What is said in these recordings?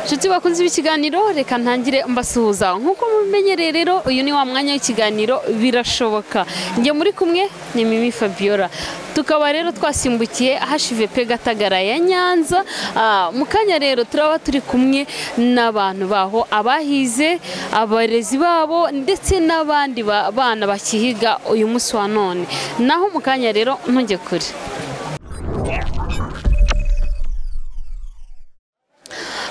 inshuti bakunze ikiganiro reka ntangire mbasuhuza nk'uko mubimenyereye rero uyu ni wa mwanya w'ikiganiro birashoboka njye muri kumwe ni mimi fabiola tukaba rero twasimbukiye hsvp gatagara ya nyanza Ah, mu kanya rero turaba turi kumwe n'abantu baho abahize abarezi babo ndetse n'abandi ba- bana bakihiga uyu munsi wa none naho mu kanya rero ntujye kure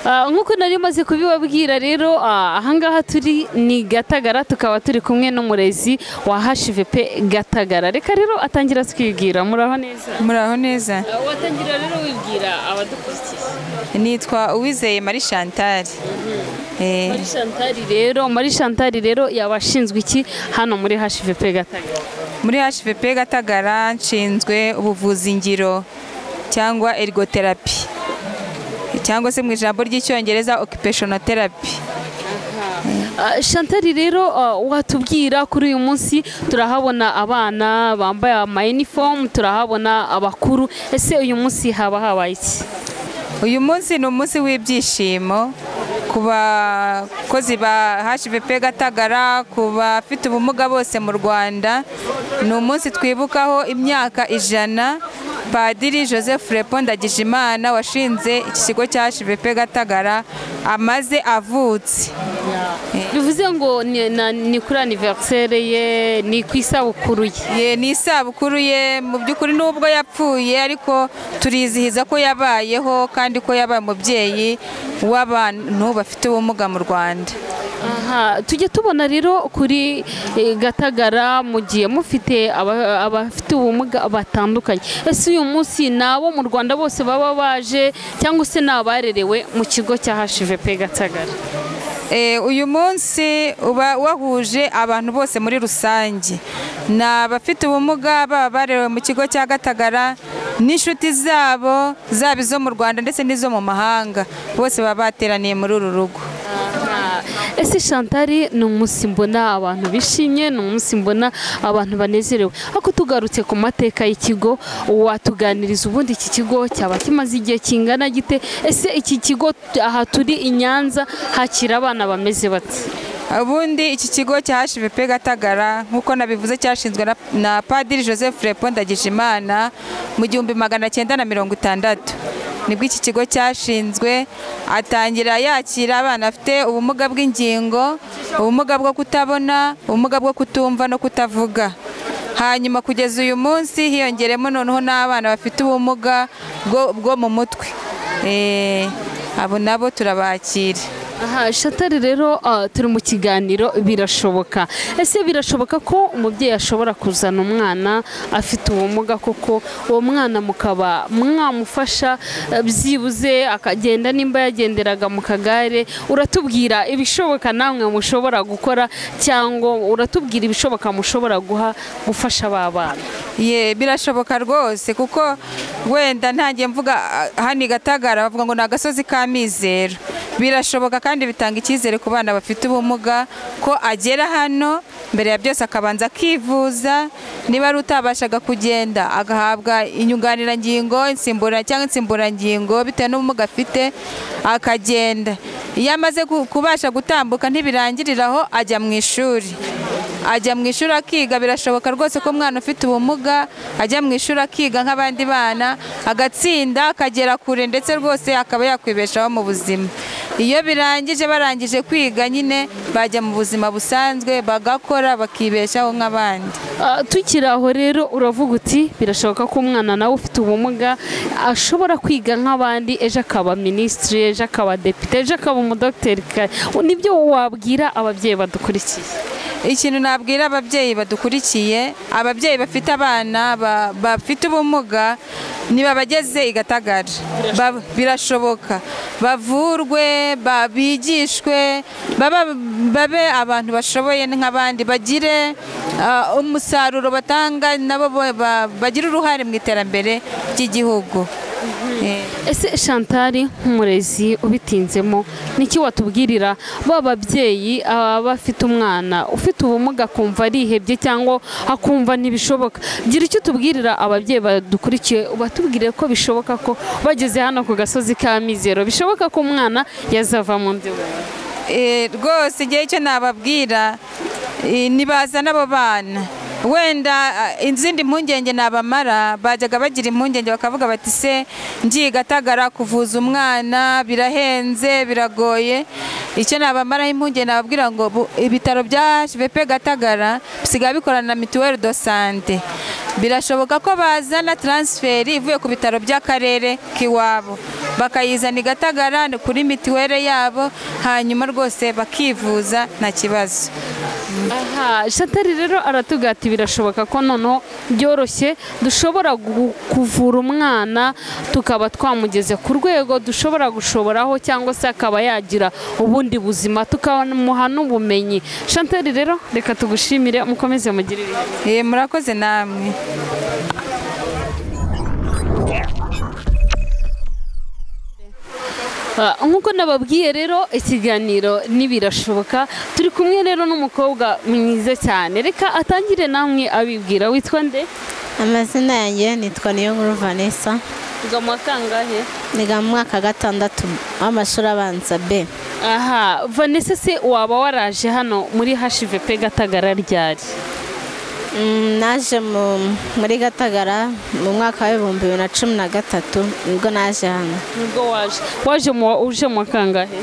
Ah, nk'uko nari maze kubibabwira rero ah, ahangaha turi ni gatagara tukaba turi kumwe n'umurezi wa hsvp gatagara reka rero atangira twibwira muraho neza muraho neza watangira rero wibwira abadukurikiye nitwa uwizeye marie chantal Eh, muri shantari rero muri shantari rero yabashinzwe iki hano muri hsvp gatagara muri hvp gatagara nshinzwe ubuvuzi ngiro cyangwa erigoterapi cyangwa se mu ijambo ry'icyongereza occupational therapy Ah, shantari rero ah, watubwira kuri uyu munsi turahabona abana bambaye amayinifomu turahabona abakuru ese uyu munsi haba habaye iki uyu munsi ni umunsi w'ibyishimo ku bakozi ba hvp gatagara ku bafite ubumuga bose mu rwanda ni umunsi twibukaho imyaka ijana padiri joseph lepo ndagijimana washinze iki kigo cya hvp gatagara amaze avutse bivuze ngo ni- na- ni kuri aniveriseri ye ni ku isabukuru ye Ye, ni isabukuru ye mu by'ukuri n'ubwo yapfuye ariko turizihiza ko yabayeho kandi ko yabaye umubyeyi w'abantu bafite ubumuga mu rwanda aha tujya tubona rero kuri eh, gatagara mu gihe mufite aba- abafite ubumuga batandukanye ese uyu munsi ni abo mu rwanda bose baba baje cyangwa se ni abarerewe mu kigo cya hvp gatagara Eh, uyu munsi uba wahuje abantu bose muri rusange ni abafite ubumuga baba barerewe mu kigo cya gatagara n'inshuti zabo zaba izo mu rwanda ndetse n'izo mu mahanga bose baba bateraniye muri uru rugo Aha. ese shantari ni umunsi mbona abantu bishimye ni umunsi mbona abantu banezerewe ariko tugarutse ku mateka y'ikigo watuganiriza ubundi iki kigo cyaba kimaze igihe kingana gite ese iki kigo aha turi i nyanza hakira abana bameze bate ubundi iki kigo cya hvp gatagara nk'uko nabivuze cyashinzwe na, na padiri joseph lepo ndagijimana mu gihumbi magana cyenda na mirongo itandatu nibwo iki kigo cyashinzwe atangira yakira abana bafite ubumuga bw'ingingo ubumuga bwo kutabona ubumuga bwo kutumva no kutavuga hanyuma kugeza uyu munsi hiyongeremo noneho n'abana bafite ubumuga bwo, bwo mu mutwe Eh, abo nabo turabakira aha shatari rero ah, turi mu kiganiro birashoboka ese birashoboka ko umubyeyi ashobora kuzana umwana afite ubumuga koko uwo mwana mukaba mwamufasha eh, byibuze akagenda nimba yagenderaga mu kagare uratubwira ibishoboka namwe mushobora gukora cyangwa uratubwira ibishoboka mushobora guha gufasha ba bana ye birashoboka rwose kuko wenda ntangiye mvuga ah, hano i gatagara bavuga ngo ni agasozi ka mizero birashoboka kandi bitanga icyizere ku bana bafite ubumuga ko agera hano mbere ya byose akabanza akivuza niba ari utabashaga kugenda agahabwa inyunganirangingo insimbura cyangwa insimburangingo bitewe n'ubumuga afite akagenda iyo amaze ku- kubasha gutambuka ntibirangirira aho ajya mu ishuri ajya mu ishuri akiga birashoboka rwose ko umwana ufite ubumuga ajya mu ishuri akiga nk'abandi bana agatsinda akagera kure ndetse rwose akaba yakwibeshaho mu buzima iyo birangije barangije kwiga nyine bajya mu buzima busanzwe bagakora bakibeshaho nk'abandi Ah, tukiri aho rero uravuga uti birashoboka ko umwana nawe ufite ubumuga ashobora kwiga nk'abandi ejo akaba minisitiri ejo akaba depite ejo akaba umudogiteri ka- nibyo wabwira ababyeyi badukurikiye ikintu nabwira ababyeyi badukurikiye ababyeyi bafite abana ba- bafite ubumuga ntibabageze i gatagara Ba- birashoboka bavurwe ba- bigishwe baba- babe abantu bashoboye nk'abandi bagire ah, umusaruro batanga nabo bo- ba- bagire uruhare mu iterambere ry'igihugu Eh, ese shantari nk'umurezi ubitinzemo niki watubwirira ba babyeyi aba bafite umwana ufite ubumuga akumva arihebye cyangwa akumva ntibishoboka gira icyo tubwirira ababyeyi badukurikiye batubwire ko bishoboka ko bageze hano ku gasozi ka mizero bishoboka ko umwana yazava mu ndibona eh, rwose igihe icyo nababwira eh, nibazana abo bana wenda ah, izindi mpungenge nabamara bajyaga bagira impungenge bakavuga bati se ngiye i gatagara kuvuza umwana birahenze biragoye icyo nabamaraho impungenge nababwira ngo bu- ibitaro bya hvp gatagara bisigaye bikorana na mituweli do sante birashoboka ko bazana taransiferi ivuye ku bitaro by'akarere k'iwabo bakayizana i gatagara kuri mituweli yabo hanyuma rwose bakivuza nta kibazo aha shatari rero aratugati birashoboka ko noneho byoroshye dushobora gu- kuvura umwana tukaba twamugeze ku rwego dushobora gushoboraho cyangwa se akaba yagira ubundi buzima tukamuha n'ubumenyi shantari rero reka tugushimire mukomeze mugire ibihe byiza. Eh, murakoze namwe Ah, nk'uko nababwiye rero ikiganiro ntibirashoboka turi kumwe rero n'umukobwa mwiza cyane reka atangire namwe abibwira witwa nde amazina yanjye nitwa niyonkuru vanessa tugwa mu wa kangahe niga mu mwaka wa gatandatu w'amashuri abanza b aha vanessa se waba waraje hano muri hvp gatagara ryari Mm, naje mu- muri gatagara mu mwaka w'ibihumbi bibiri na cumi na gatatu nibwo naje hano nibwo waje waje mu uje mu wa kangahe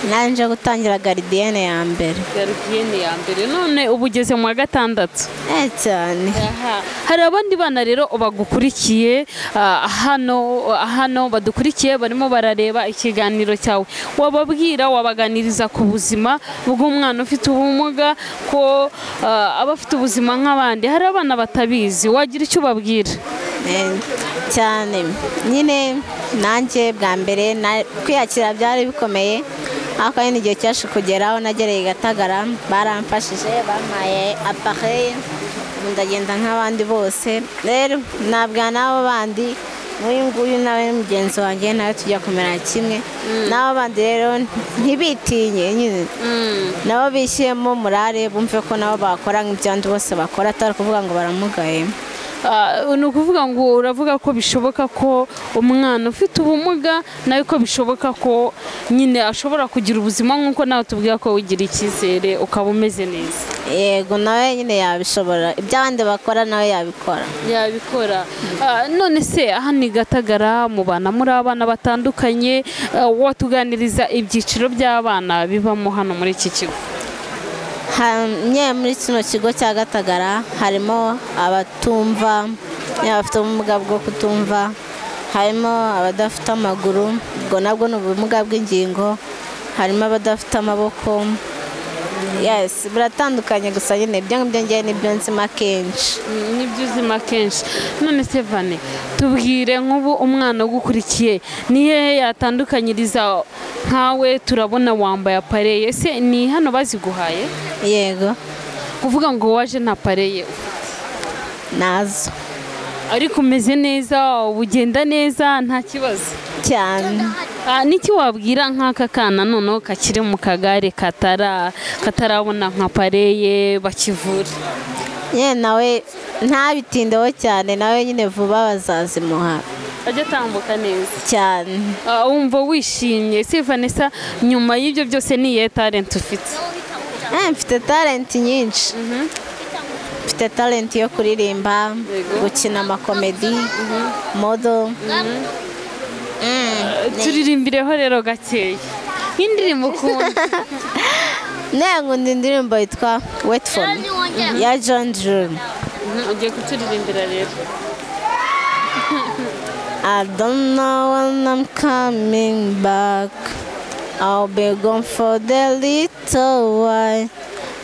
naje gutangira garidiyene ya mbere garidiyene ya mbere none ubu ugeze mu wa gatandatu eh cyane aha hari abandi bana rero bagukurikiye ah, hano hano badukurikiye barimo barareba ikiganiro cyawe wababwira wabaganiriza ku buzima bw'umwana ufite ubumuga ko ah, aba afite ubuzima nk'abandi hari abana batabizi wagira icyo ubabwira Eh, cyane nyine nanjye bwa mbere na- kwiyakira byari bikomeye ariko nyine igihe cyaje kugeraho nagereye i gatagara baramfashije bampaye apareye ubu ndagenda nk'abandi bose rero nabwa n'abo bandi nk'uyu nguyu nawe ni mugenzi wanjye nawe tujya kumera kimwe n'abo bandi rero ntibitinye nyine nabo bishyiremo murare bumve ko nabo bakora nk'ibyandi bose bakora atari ukuvuga ngo baramugaye Ah, ni ukuvuga ngo uravuga ko bishoboka ko umwana ufite ubumuga nawe ko bishoboka ko nyine ashobora kugira ubuzima nk'uko nawe tubwira ko wigira icyizere ukaba umeze neza yego nawe nyine yabishobora iby'abandi bakora nawe yabikora yabikora Ah, none se aha ni gatagara mu bana muri abana batandukanye ah, watuganiriza ibyiciro by'abana bibamo hano muri iki kigo hamwe muri kino kigo cya gatagara harimo abatumva nyine abafite ubumuga bwo kutumva harimo abadafite amaguru ubwo nabwo ni ubumuga bw'ingingo harimo abadafite amaboko yesi biratandukanye gusa nyine ibyo ngibyo ngewe nibyo nzima kenshi nibyo uzima kenshi none Stefani tubwire nk'ubu umwana ugukurikiye ni hehe yatandukanyiriza nkawe turabona wambaye apareye ese ni hano baziguhaye yego kuvuga ngo waje nta pareye nazo ariko umeze neza ugenda neza nta kibazo cyane Ah, niki wabwira nk'aka kana noneho kakiri mu kagare katara katarabona nka pareye bakivura nyine nawe ntabitindeho cyane nawe nyine vuba bazazimuha ajya atambuka neza cyane Ah, wumva wishimye si vanessa nyuma y'ibyo byose ni iyihe talent ufite Eh, mfite talenti nyinshi mfite talenti yo kuririmba Yego. gukina amakomedi modo Eh, turirimbireho rero gakeya nk'indirimbo ukunda nkunda indirimbo yitwa wait for me ya john drew Mhm, ugiye kuturirimbira rero i don't know when i'm coming back i'll be gone for the little while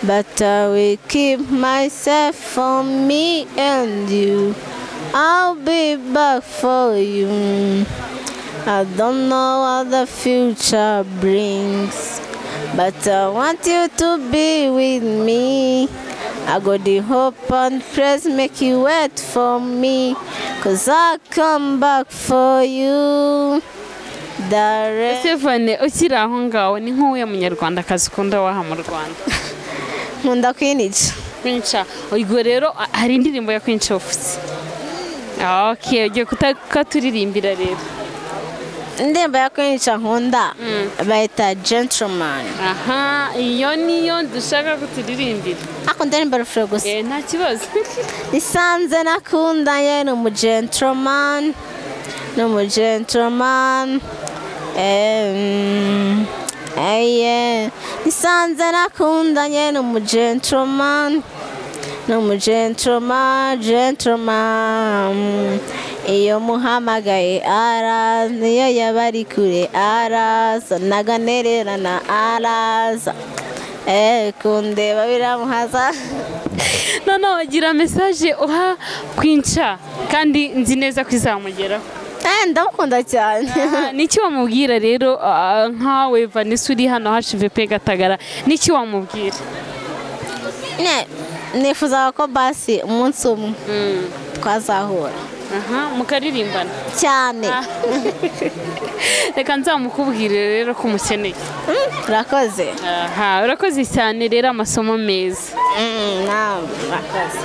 but i will keep myself for me and you i'll be back for you I don't know what the future brings, but I want you to be with me. I got the hope and praise make you wait for me, cause I come back for you. Dare Stephane ukiri aho ngaho ni nk'uwuya munyarwandakazi ukunda waha mu rwanda nkunda kwinica. kwinca ubwo rero a- hari indirimbo ya kwinca ofisi ok ugiye kutakaturirimba rero Indirimbo ya kwinica nkunda bayita gentleman. aha iyo niyo dushaka kuturirimbira Ako ndirimbo rufuro gusa. Eh, nta kibazo Nisanze nakundanye ni umugentleman ni umugentleman Em, eye nisanze nakundanye ni umugentleman ni umugentleman gentleman iyo muhamagaye araza niyo yaba ari kure araza naganererana araza Eh, kundeba biramuhaza noneho wagira mesaje uha kwinca kandi nzi neza ko izamugeraho Eh, ndamukunda cyane Aha, niki wamubwira rero ah, nkawe vanessa uri hano hvp gatagara niki wamubwira Ne- nifuzaga ko basi umunsi umwe twazahura aha mukaririmbana cyane Ah. reka nzamukubwire rero ko umukeneye Mm, urakoze aha urakoze cyane rero amasomo meza Mm, nawe, urakoze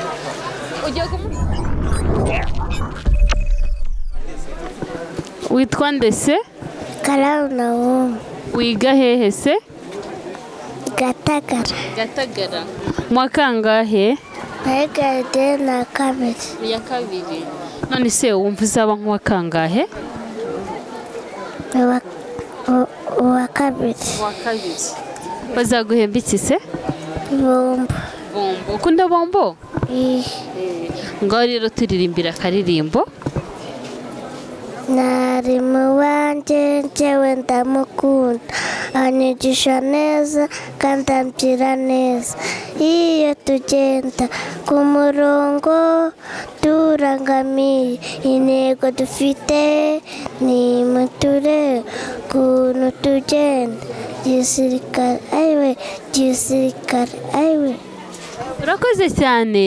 witwa ndese Karau na wowe wiga hehe se gatagara gatagara mu kangahe muri garide na kabiri ya kabiri none se wumva uzaba nk'uwa kangahe uwa u- uwa kabiri uwa kabiri bazaguhemba iki se ibumba bombo ukunda bombo ngaho rero turirimbira akaririmbo nari mu wanjye njyewe ndamukunda anyigisha neza kandi ambyira neza iyo tugenda ku murongo turangamiye intego dufite ni muture ukuntu tugenda gisirikare ayiwe gisirikare ayiwe urakoze cyane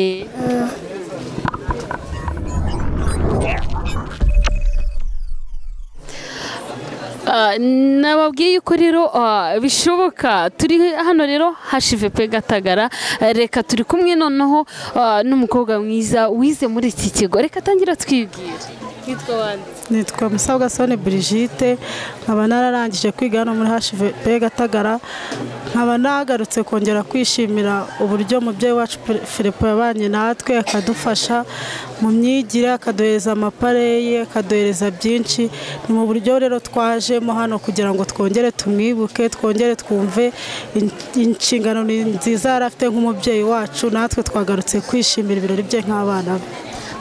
Ah, nababwiye yuko rero ah, bishoboka turi hano rero HVP Gatagara Ah, reka turi kumwe noneho ah, n'umukobwa mwiza wize muri iki kigo reka atangira twibwira yitwa wande nitwa musabugasoni Brigitte nkaba nararangije kwiga hano muri HVP Gatagara nkaba nagarutse kongera kwishimira uburyo umubyeyi wacu Pe- Filipo yabanye natwe akadufasha mu myigire akaduhereza amapareyi akaduhereza byinshi ni mu buryo rero twajemo hano kugira ngo twongere tumwibuke twongere twumve in- inshingano ni- nziza yari afite nk'umubyeyi wacu natwe twagarutse kwishimira ibirori bye nk'abana be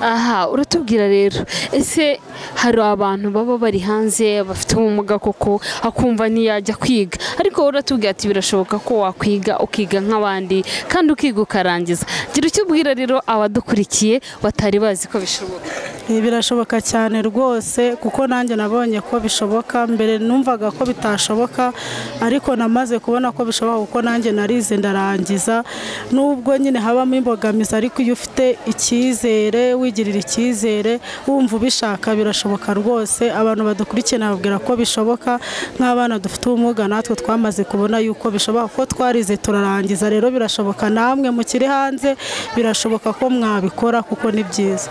aha uratubwira rero ese hari abantu baba bari hanze bafite ubumuga koko akumva ntiyajya kwiga ariko wowe uratubwira ati birashoboka ko wakwiga ukiga nk'abandi kandi ukiga ukarangiza gira icyo ubwira rero abadukurikiye batari bazi ko bishoboka Eh, birashoboka cyane rwose kuko nanjye nabonye ko bishoboka mbere numvaga ko bitashoboka ariko namaze kubona ko bishoboka kuko nanjye narize ndarangiza nubwo nyine habamo imbogamizi ariko iyo ufite icyizere wigirira icyizere wumva ubishaka birashoboka rwose abantu badukurikiye nababwira ko bishoboka nk'abana dufite ubumuga natwe twamaze kubona yuko bishoboka ko twarize turarangiza rero birashoboka namwe mukiri hanze birashoboka ko mwabikora kuko ni byiza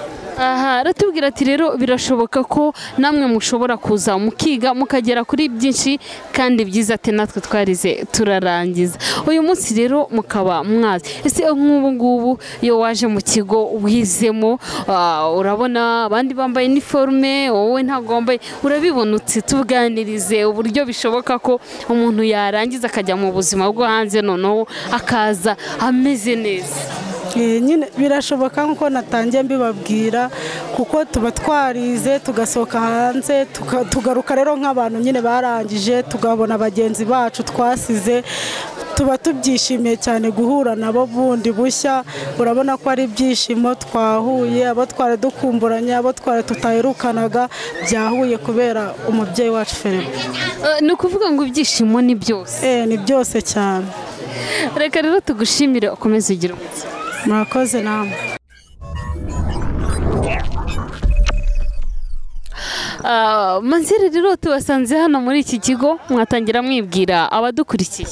aha aratubwira ati rero birashoboka ko namwe mushobora kuza mukiga mukagera kuri byinshi kandi byiza ati natwe twarize turarangiza uyu munsi rero mukaba mwazi ese nk'ubu ngubu iyo waje mu kigo wizemo ah, urabona abandi bambaye iniforume wowe ntabwo wambaye urabibona uti tuganirize uburyo bishoboka ko umuntu yarangiza akajya mu buzima bwo hanze noneho akaza ameze neza Eh, nyine birashoboka nk'uko natangiye mbibabwira kuko tuba twarize tugasohoka hanze tuka- tugaruka rero nk'abantu nyine barangije tugabona bagenzi bacu twasize tuba tubyishimiye cyane guhura nabo bundi bushya urabona ko ari ibyishimo twahuye abo twari dukumburanye abo twari tutaherukanaga byahuye kubera umubyeyi wacu filipe Ah, ni ukuvuga ngo ibyishimo ni byose Eh, ni byose cyane reka rero tugushimire ukomeze ugira umutima murakoze namwe Ah, Manzeri rero tubasanze hano muri iki kigo mwatangira mwibwira abadukurikiye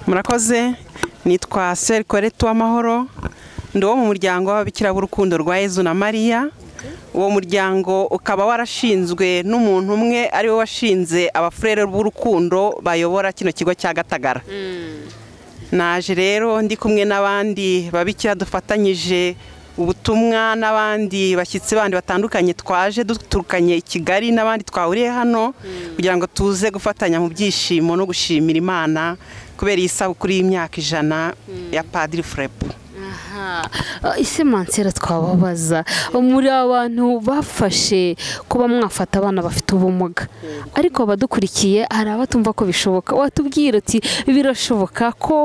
murakoze nitwa seri koreto w'amahoro ndi uwo mu muryango w'ababikira b'urukundo rwa yezu na mariya uwo muryango ukaba warashinzwe n'umuntu umwe ari we washinze abafurere b'urukundo bayobora kino kigo cya gatagara naje rero ndi kumwe n'abandi babikira dufatanyije ubutumwa n'abandi bashyitsi bandi batandukanye twaje duturukanye i kigali n'abandi twahuriye hano kugira ngo tuze gufatanya mu byishimo no gushimira imana kubera iyi sabukuru y'imyaka ijana ya padiri furepo aha ah, ese mansera twababaza muri abantu bafashe kuba mwafata abana bafite ubumuga ariko abadukurikiye hari abatumva ko bishoboka watubwira uti birashoboka ko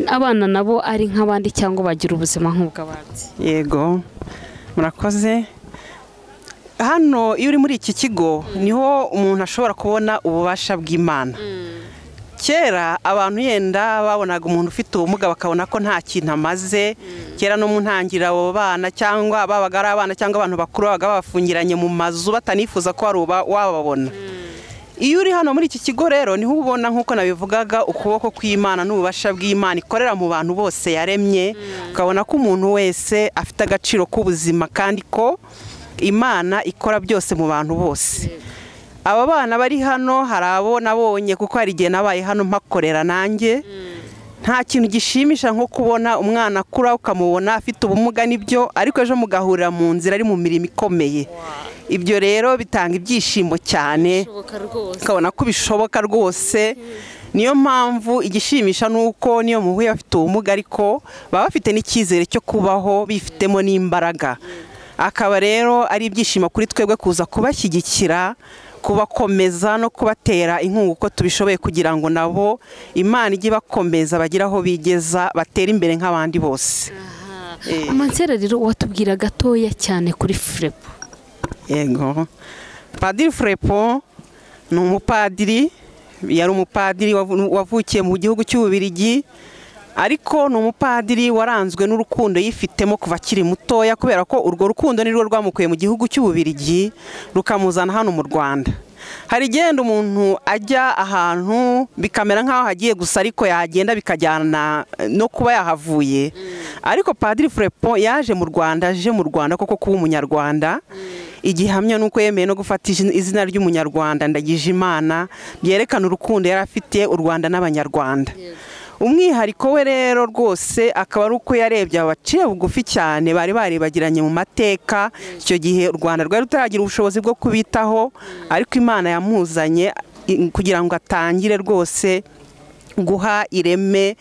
abana nabo ari nk'abandi cyangwa bagira ubuzima nk'ubw'abandi yego murakoze hano iyo uri muri iki kigo niho umuntu ashobora kubona ububasha bw'imana kera abantu yenda babonaga umuntu ufite ubumuga bakabona ko nta kintu amaze kera no mu ntangiriro abo bana cyangwa babaga ari abana cyangwa abantu bakuru babaga babafungiranye mu mazu batanifuza ko hari uba wababona iyo uri hano muri iki kigo rero niho ubona nk'uko nabivugaga ukuboko kw'imana n'ububasha bw'imana ikorera mu bantu bose yaremye ukabona ko umuntu wese afite agaciro k'ubuzima kandi ko imana ikora byose mu bantu bose aba bana bari hano hari abo nabonye kuko hari igihe nabaye hano mpakorera nanjye nta kintu gishimisha nko kubona umwana akura ukamubona afite ubumuga n'ibyo ariko ejo mugahurira mu nzira ari mu mirimo ikomeye ibyo rero bitanga ibyishimo cyane ukabona ko bishoboka rwose niyo mpamvu igishimisha ni uko niyo muhuye bafite ubumuga ariko baba bafite n'icyizere cyo kubaho bifitemo n'imbaraga akaba rero ari ibyishimo kuri twebwe kuza kubashyigikira kubakomeza no kubatera inkunga uko tubishoboye kugira ngo nabo imana ijye ibakomeza bagire aho bigeza batera imbere nk'abandi bose Eh, mansera rero watubwira gatoya cyane kuri furepo yego padiri furepo ni umupadiri yari umupadiri wavu- wavukiye mu gihugu cy'ububirigi ariko ni umupadiri waranzwe n'urukundo yifitemo kuva akiri mutoya kubera ko urwo rukundo ni rwo rwamukuye mu gihugu cy'ububirigi rukamuzana hano mu rwanda hari igenda umuntu ajya ahantu bikamera nk'aho hagiye gusa ariko yagenda bikajyana eh, no kuba yahavuye ariko padiri furepo yaje mu rwanda aje mu rwanda koko kuba umunyarwanda igihamya ni uko yemeye no gufata izina- izina ry'umunyarwanda ndagije imana byerekana urukundo yari afitiye u rwanda n'abanyarwanda umwihariko we rero rwose akaba ari uko yarebye abaciye bugufi cyane bari baribagiranye mu mateka icyo gihe u rwanda rwari rutaragira ubushobozi bwo kubitaho ariko imana yamuzanye i- kugira ngo atangire rwose guha ireme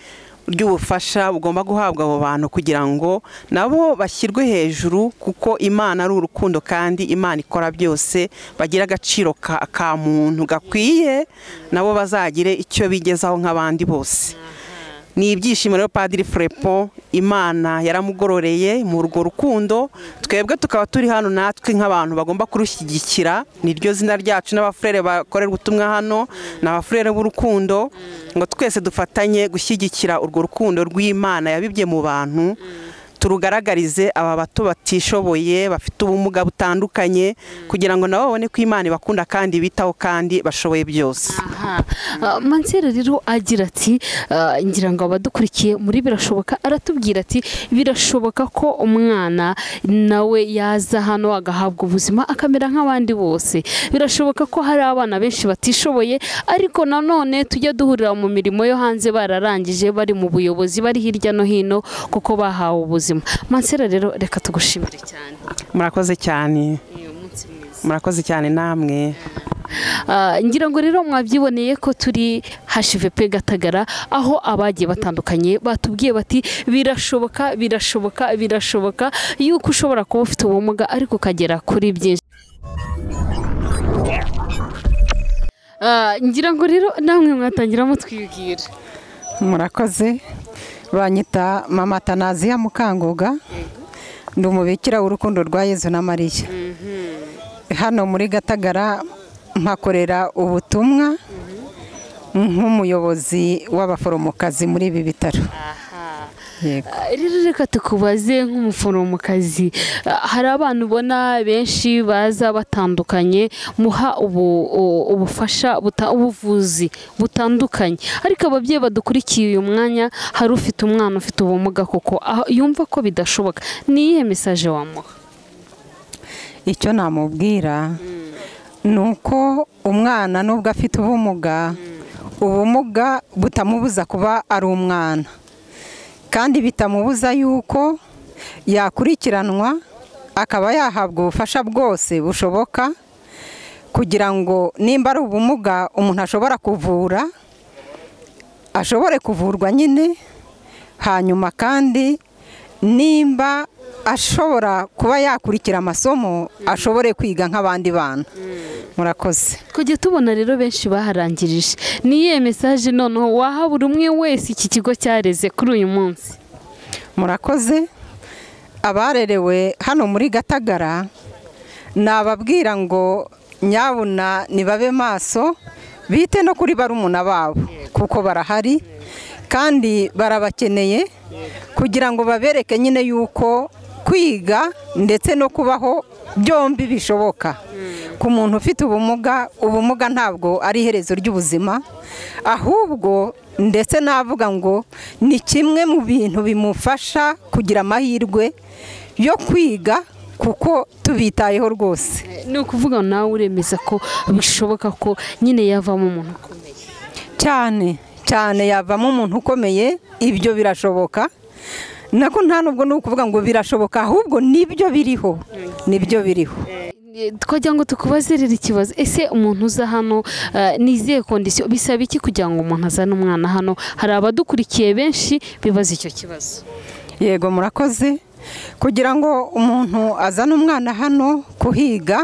ry'ubufasha bugomba guhabwa abo bantu kugira ngo nabo bashyirwe hejuru kuko imana ari urukundo kandi imana ikora byose bagire agaciro ka, ka muntu gakwiye nabo bazagire icyo bigezaho nk'abandi bose ni ibyishimo rero padiri furepo imana yaramugororeye mu urwo rukundo twebwe tukaba turi hano natwe nk'abantu bagomba kurushyigikira ni ryo zina ryacu n'abafurere bakorerwa ubutumwa hano ni abafurere b'urukundo ngo twese dufatanye gushyigikira urwo rukundo rw'imana yabibye mu bantu turugaragarize aba bato batishoboye bafite ubumuga butandukanye kugira ngo nabo babone ko imana ibakunda kandi bitaho kandi bashoboye byose aha Ah, mansera rero agira ati ah, ngira ngo abadukurikiye muri birashoboka aratubwira ati birashoboka ko umwana nawe yaza hano agahabwa ubuzima akamera nk'abandi bose birashoboka ko hari abana benshi batishoboye ariko nanone tujya duhurira mu mirimo yo hanze bararangije bari mu buyobozi bari hirya no hino kuko bahawe ubuzima mansera rero reka tugushimire cyane murakoze cyane uyu munsi mwiza murakoze cyane namwe Ah, ngira ngo rero mwabyiboneye ko turi HVP Gatagara aho abagiye batandukanye batubwiye bati birashoboka birashoboka birashoboka yuko ushobora kuba ufite ubumuga ariko ukagera kuri byinshi Ah, ngira ngo rero namwe mwatangiramo twibwira murakoze banyita mama tanaziya mukanguga ndi umubikira w'urukundo rwa yezu na mariya hano muri gatagara mpakorera ubutumwa nk'umuyobozi w'abaforomokazi muri ibi bitaro yego rero reka tukubaze nk'umuforomokazi Ah, hari abantu ubona benshi baza batandukanye muha ubu- u- ubufasha buta- ubuvuzi butandukanye ariko ababyeyi badukurikiye uyu mwanya hari ufite umwana ufite ubumuga koko aho yumva ko bidashoboka ni iyihe mesaje wamuha icyo namubwira ni uko umwana nubwo afite ubumuga ubumuga butamubuza kuba ari umwana kandi bitamubuza yuko yakurikiranwa akaba yahabwa ubufasha bwose bushoboka kugira ngo nimba ari ubumuga umuntu ashobora kuvura ashobore kuvurwa nyine hanyuma kandi nimba ashobora kuba yakurikira amasomo ashobore kwiga nk'abandi bana murakoze kujya tubona rero benshi baharangirije ni iyihe mesaje noneho waha buri umwe wese iki kigo cyareze kuri uyu munsi murakoze abarerewe hano muri gatagara nababwira ngo nyabuna nibabe maso bite no kuri barumuna babo kuko barahari kandi barabakeneye kugira ngo babereke nyine yuko kwiga ndetse no kubaho byombi bishoboka ku muntu ufite ubumuga ubumuga ntabwo ari iherezo ry'ubuzima ahubwo ndetse navuga ngo ni kimwe mu bintu bimufasha kugira amahirwe yo kwiga kuko tubitayeho rwose ni ukuvuga nawe uremeza ko bishoboka ko nyine yavamo umuntu ukomeye cyane cyane yavamo umuntu ukomeye ibyo birashoboka nako nta nubwo ni ukuvuga ngo birashoboka ahubwo nibyo biriho nibyo biriho twagira ngo tukubaze rero ikibazo ese umuntu uza hano eh, ni izihe kondisiyo bisaba iki kugira ngo umuntu azane umwana hano hari abadukurikiye benshi bibaza icyo kibazo yego murakoze kugira ngo umuntu azane umwana hano kuhiga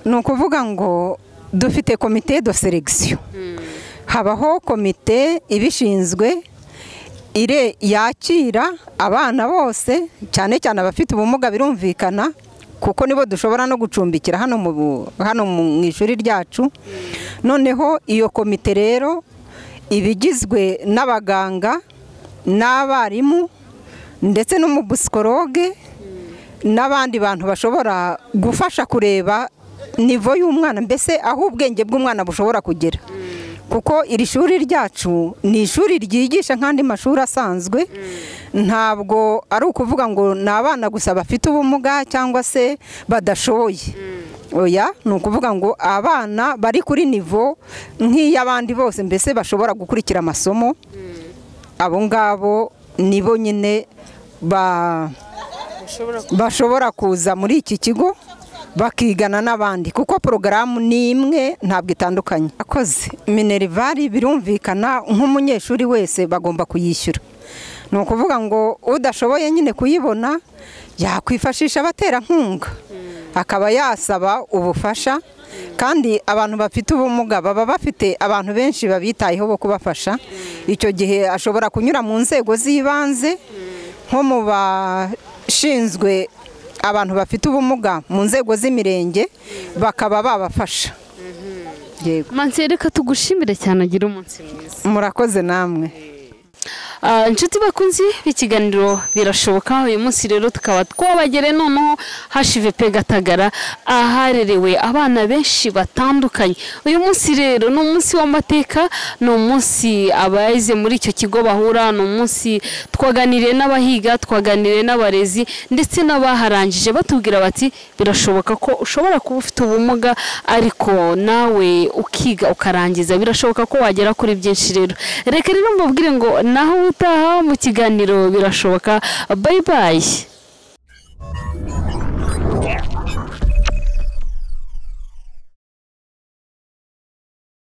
ni ukuvuga ngo dufite komite do seregisiyo habaho komite ibishinzwe ire yakira abana bose cyane cyane abafite ubumuga birumvikana kuko nibo dushobora no gucumbikira hano mu bu- hano mu ishuri ryacu noneho iyo komite rero iba igizwe n'abaganga n'abarimu ndetse n'umubusikoroge n'abandi bantu bashobora gufasha kureba nivo y'umwana mbese aho ubwenge bw'umwana bushobora kugera kuko iri shuri ryacu ni ishuri ryigisha nk'andi mashuri asanzwe ntabwo ari ukuvuga ngo ni abana gusa bafite ubumuga cyangwa se badashoboye oya ni ukuvuga ngo abana bari kuri nivo nk'iy'abandi bose mbese bashobora gukurikira amasomo abo ngabo nibo nyine ba bashobora kuza muri iki kigo bakigana n'abandi kuko porogaramu ni imwe ntabwo itandukanye akoze minerivare birumvikana nk'umunyeshuri wese bagomba kuyishyura ni ukuvuga ngo udashoboye nyine kuyibona yakwifashisha abaterankunga akaba yasaba ubufasha kandi abantu bafite ubumuga baba bafite abantu benshi babitayeho bo kubafasha icyo gihe ashobora kunyura mu nzego z'ibanze nko mu bashinzwe abantu bafite ubumuga mu nzego z'imirenge bakaba babafasha yego manseri reka tugushimire cyane agira umunsi mwiza murakoze namwe Ah, inshuti bakunzi b'ikiganiro birashoboka uyu munsi rero tukaba twabagere noneho HVP Gatagara aharerewe abana benshi batandukanye uyu munsi rero ni umunsi w'amateka ni umunsi abayize muri icyo kigo bahura ni umunsi twaganiriye n'abahiga twaganiriye n'abarezi ndetse n'abaharangije batubwira bati birashoboka ko ushobora kuba ufite ubumuga ariko nawe ukiga ukarangiza birashoboka ko wagera kuri byinshi rero reka rero mubwire ngo naho utaha mu kiganiro birashoboka bayibayi